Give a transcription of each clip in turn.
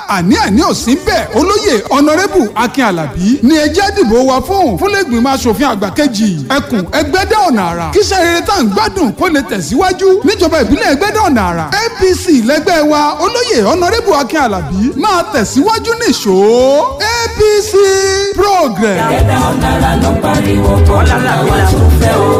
àní-àní ò sí bẹ́ẹ̀ olóyè ọ̀nàrẹ́bù akin alábí ni ẹjẹ́ dìbò wa fún fúnlẹ́gbìmọ̀ asòfin àgbà kejì ẹkùn ẹgbẹ́dẹ́ ọ̀nà àrà kíṣẹ́ rere tá à ń gbádùn kó lè tẹ̀síwájú níjọba ìbílẹ̀ ẹgbẹ́dẹ́ ọ̀nà àrà apc lẹ́gbẹ́ wa olóyè ọ̀nàrẹ́bù akin alábí máa tẹ̀síwájú nìṣó apc progress. ẹgbẹ́ ọ̀nàrà ló pariwo bọ́lá làwọn tó fẹ́ o.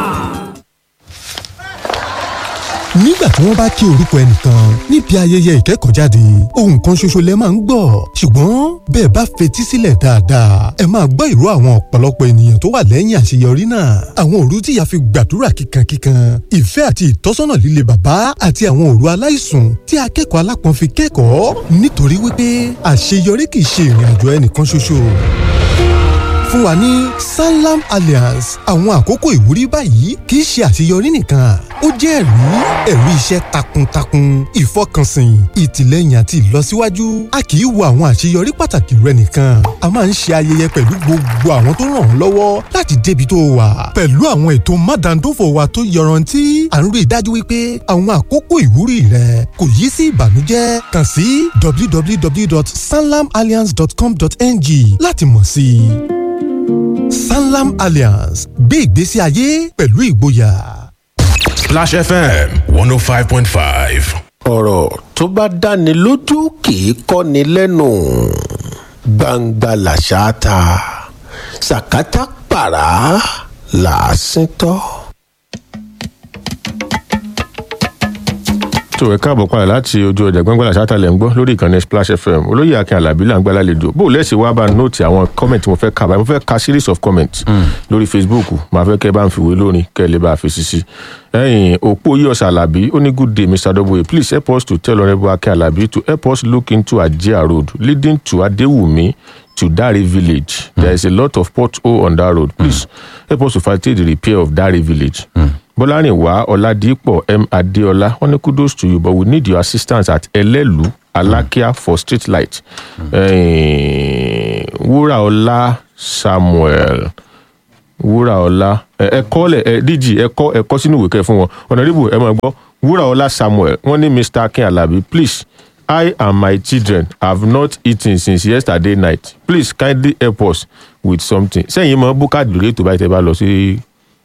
nígbà tí wọ́n bá kí orúkọ ẹnìkan níbi ayẹyẹ ìkẹ́kọ̀ọ́jáde ohun kan ṣoṣo lẹ máa ń gbọ́ ṣùgbọ́n bẹ́ẹ̀ bá fetí sílẹ̀ dáadáa ẹ máa gbọ́ ìró àwọn ọ̀pọ̀lọpọ̀ ènìyàn tó wà lẹ́yìn àṣeyọrí náà àwọn òru tíya fi gbàdúrà kíkankíkan ìfẹ́ àti ìtọ́sọ́nà líle bàbá àti àwọn òru aláìsùn tí akẹ́kọ̀ọ́ alápọ̀n fi kẹ́kọ̀ọ́ nítorí wípé àṣeyọrí kì í ṣe ìrìn àjò ẹnìkan ṣoṣo fún wa ní sanlam alliance àwọn àkókò ìwúrí báyìí kì í ṣe àṣeyọrí nìkan ó jẹ́ ẹ̀rí ẹ̀rí iṣẹ́ takuntakun ìfọkànsìn ìtìlẹ́yìn àti ìlọsíwájú a kì í wo àwọn àṣeyọrí pàtàkì rẹ nìkan a máa ń ṣe ayẹyẹ pẹ̀lú gbogbo àwọn tó ràn ọ́ lọ́wọ́ láti débi tó wà pẹ̀lú àwọn ètò mádàndófò wa tó yọrantí à ń rí i dájú wípé àwọn àkókò ìwúrí rẹ kò yí sí ìbànújẹ́ kàn sí www.sanlamalliance.com.ng láti mọ̀ sí i sanlam alliance gbé ìgbésí ayé pẹ̀lú ìgboyà. Splash FM one oh five point five. ọ̀rọ̀ tó bá dáni lójú kì í kọ́ni lẹ́nu gbangba làṣà ta sàkátà pàrà làásìn tọ́. tó ẹ káàbọ̀ padà láti ojú ọjà gbọ́ngbọ́n àṣàtàlẹ̀ ń gbọ́ lórí ìkànnì splash fm olóyè akin alábí là ń gbá lálejò bó o lẹ́sìn wá bá nóòtì àwọn comment mo fẹ́ ka báyìí mo fẹ́ ka series of comments lórí facebook màá fẹ́ kẹ́ ẹ bá ń fìwé lórin kẹ́ ẹ lè bá a fi sisi ẹ̀yìn òpó yíyọ̀sà alábí ó ní good day mr w please help us to tell honourable akin alábí to help us look into ajia road leading to adewumi to Dare village. Mm. There is a lot of pothole on that road. Please mm. help us to facilitate the repair of Dare village. Mm. Bọ́lárìnwá Ọládìpọ̀ M. Adéọlá wọ́n ní kudos to you but we need your assistance at Ẹlẹ́lu Alákíá for street light. Wúràọlá Samuel Wúràọlá ẹ̀kọ́ lẹ̀ ẹ̀ díjì ẹ̀kọ́ ẹ̀kọ́ sínú ìwé kẹ́ fún wọn. Ọ̀nàdìbò ẹ̀ máa gbọ́ Wúràọlá Samuel wọ́n ní Mr. Akin Alabi please I and my children have not eaten since yesterday night. Please kindly help us with something. Sẹ́yìn mọ búkàdì lórí ètò báyìí tẹ́ bá lọ sí.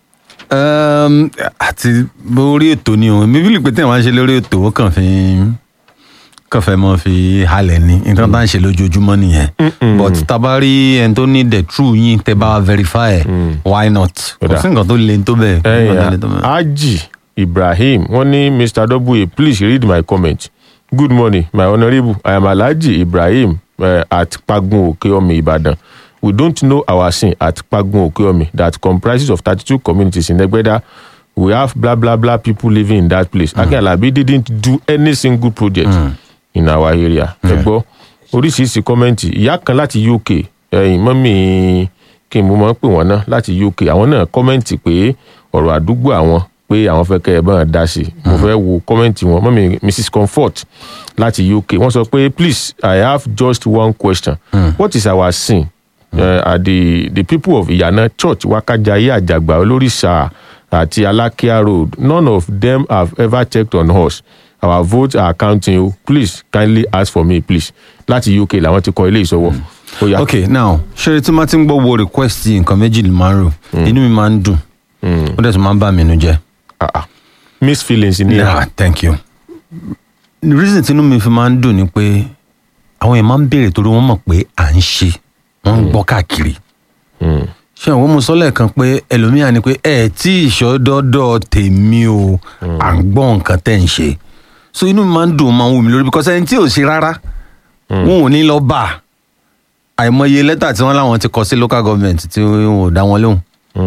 àti lórí ètò ni òun mi bí lè pé tí wọ́n ṣe lórí ètò ó kàn fi kàn fẹ́ mọ́ fi halẹ̀ ni nǹkan tá à ń ṣe lójoojúmọ́ nìyẹn but tabari ẹni tó ní the true yín tẹ́ bá verify ẹ̀ why not kò sí nǹkan tó le tó bẹ́ẹ̀. ẹyìn Haji Ibrahim wọ́n ní Mr. W please read my comment. Good morning, my honourable. I am Alhaji Ibrahim uh, at Pagun Okeomi, Ibadan. We don't know our sin at Pagun Okeomi that comprises of 32 communities in Egbeda. We have blah blah blah people living in that place. Mm. Akin Alabi didn't do any single project mm. in our area. Ẹ gbọ́ oríṣiríṣi kọ́mẹ́ǹtì ìyá kan láti UK ẹ̀yìn mọ́mì kí n mú mọ́ pè wọ́n náà láti UK àwọn náà kọ́mẹ́ǹtì pé ọ̀rọ̀ àdúgbò àwọn pé àwọn fẹ́ kẹ́ ẹ bá dá sí i mo fẹ́ wo kọ́mẹ́ǹtì wọn mọ́mí mrs comfort láti uk wọ́n sọ pé please i have just one question mm. what is our sin mm. uh, are the the people of ìyànà church wákàjáyé àjàgbà olóríṣà àti alákíá road none of them have ever checked on us our votes are counting o please kindly ask for me please láti uk làwọn ti kọ ilé ìsọwọ́. Mm. ok now ṣé tí wọ́n ti ń gbọ́ wo request nǹkan méjì ni máa ń rò inú mi máa ń dùn ó dẹ̀ tún máa ń bà mí nínú jẹ́ ah miss feelings ni. yeah thank you. the reason tinú mi fi máa ń dùn ni pé àwọn èèyàn máa ń béèrè torí wọ́n mọ̀ pé à ń ṣe wọ́n ń gbọ́ káàkiri. ṣé àwọn ọmọ sọ lẹ́ẹ̀kan pé ẹlòmíà ni pé ẹ tí ìṣọ́dọ́dọ̀ tèmi o à ń gbọ́ nǹkan tẹ̀ ń ṣe so inú mi máa ń dùn máa ń wù mí lórí because ẹni tí ò ṣe rárá wọn ò ní lọ bá àìmọye lẹ́tà tí wọ́n láwọn ti kọ sí local government tí wọn ò dá wọn lóhùn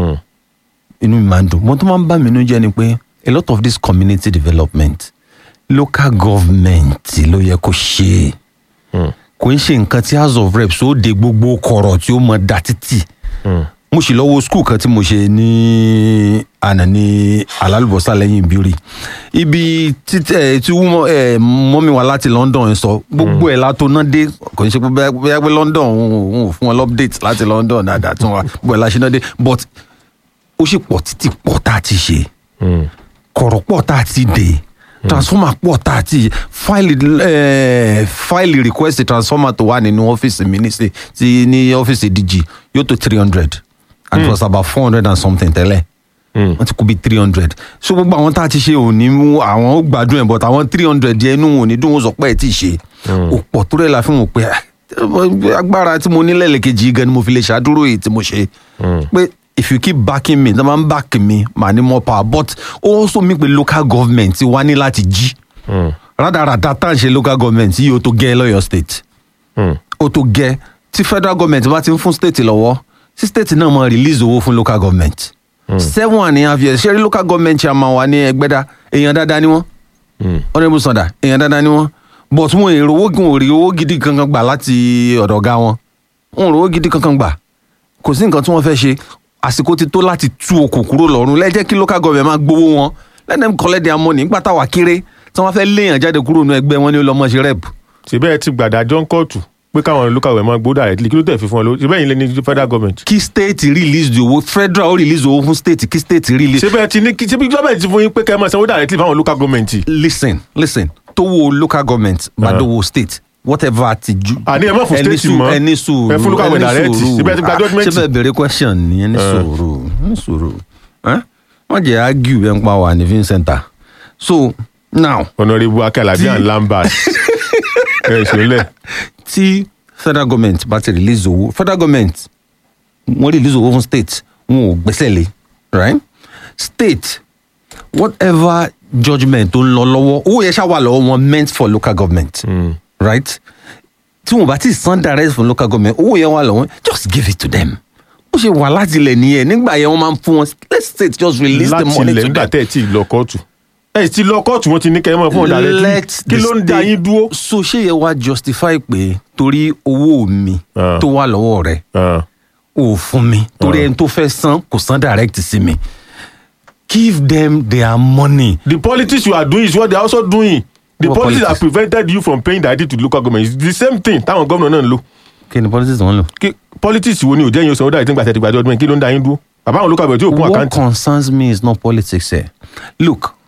inú mi máa ń dùn mo tún máa ń bá mi inú jẹ́ ni pé a lot of this community development local government ló yẹ kó ṣe kò ń ṣe nǹkan tí house of reps ó de gbogbo kọ̀rọ̀ tí ó mọ da títì mo sì lọ́wọ́ skul kan tí mo ṣe ní àná ní alálùbọ́sà lẹ́yìn ìbírí ibi títẹ̀ tí mọ́mí wa láti London sọ gbogbo ẹ̀ látó náà dé kò ń ṣe pé bóyá pé London òun ò fún wọn update láti London dáadáa tí wọn gbogbo ẹ̀ láṣẹ náà dé but ó sì pọ̀ títí pọ̀ tá a ti ṣe kọ̀rọ̀ pọ̀ tá a ti dè transformer pọ̀ tá a ti file eh, file request transformer tó wà nínú ọ́fíìsì mi ní sí ti ní ọ́fíìsì dg yóò tó three hundred and it was about four hundred and something tẹ́lẹ̀ wọ́n ti kú bí three hundred so gbogbo àwọn tá a ti ṣe òní mú àwọn ó gbádùn ẹ̀ but àwọn three hundred yẹn inú wọn ò ní dùn wọn sọ pé ẹ̀ tí ì ṣe òpọ̀ tó rẹ̀ la fi hàn pé ah, agbára tí mo ní lẹ́lẹ̀kejì gan ni mo fi lè ṣàdúró èyí tí mo ṣe pé if you keep backing me tọ́ba ń back me màá ní more power but ó also mean pé local government wá ní láti jí rádaràda tá à ń ṣe local government yìí ó tó gẹ́ lọ́yọ̀ state ó tó gẹ́ tí federal government bá ti ń fún state lọ́wọ́ tí state náà máa release owó fún local government seven and a half years ṣé rí local government chairman wa ní ẹgbẹ́dá èèyàn dáadáa ni wọ́n honourable sanda èèyàn dáadáa ni wọ́n but wọn èrò owó wọn ò rí owó gidi kankan gbà láti ọ̀dọ̀ ọ̀gá wọn wọn ò rí owó gidi kankan gbà kò sí nǹkan tí wọ́n fẹ́ ṣe àsìkò ti tó láti tú okùn kúrò lọ́rùn lẹ́jẹ́ kí local government máa gbowó wọn let them collect their money nígbà táwa kéré tí wọ́n fẹ́ léèyàn jáde kúrò nínú ẹgbẹ́ wọn ní ọlọ́mọ ṣe rep síbẹ̀ ẹ ti gbàdájọ́ ń kóòtù pé káwọn local government gbó directly kí ló tẹ̀ fi fún ọ lọ síbẹ̀ yìí lé ní federal government. kí state release the owó federal ó release owó fún state kí state release. síbẹ̀ ti ní kí síbi government ti fún yín pé kẹ́ ẹ máa sanwó directly fáwọn local government. listen listen tówó local government bá dówó state whatever ti ju. àní ẹ má fún ẹni state sùúrù, mọ́ ẹni sùúrù ẹ fún local government ẹni direct sùúrù. síbẹ̀ ti gba Ah, judgement. ṣé bẹ́ẹ̀ bèrè question ni ẹni sùúrù ẹni sùúrù Eh? wọ́n jẹ́ argue ẹ̀ ń pa wà ní fin center so now honourable akalabi and lambert ẹ ṣẹlẹ̀ tí federal government bá ti release owó federal government wọ́n release owó fún state wọn ò gbẹ́sẹ̀ lé right state whatever judgement tó ń lọ lọ́wọ́ owó yẹn ṣáà wà lọ́wọ́ wọn meant for local government right tí wọn bá ti san direct fún local government owó yẹn wà lọ́wọ́ just give it to them ó ṣe wà láti ilẹ̀ nìyẹn nígbà yẹn wọ́n máa ń fún wọn let state just release the láti money ilẹ̀ to nígbà them. tẹ́ ẹ ti lọ kóòtù ẹ ti lọ kóòtù wọn ti ní kẹ́ ẹ máa fún ọ directly let kí the ló ń da state- yín dúró. so ṣé yẹ wá justify pé torí owó mi Ah. tó wà lọ́wọ́ rẹ̀ Ah. ò fún mi torí ẹni tó fẹ́ san kò san direct sí mi give them their money. the politics you are doing is what they are also doing the What politics that politics? prevented you from paying directly to local government is the same thing táwọn gómìnà náà ń lò kí ni politics wọn lò. kí politics wo ni ò jẹ́ yín sanwó directly nígbà tẹ́ ti gbàjọ́ ọdún kí ló ń da yín dúró bàbá àwọn local government tí ò kún what àkáǹtì concerns me is not politics eh. look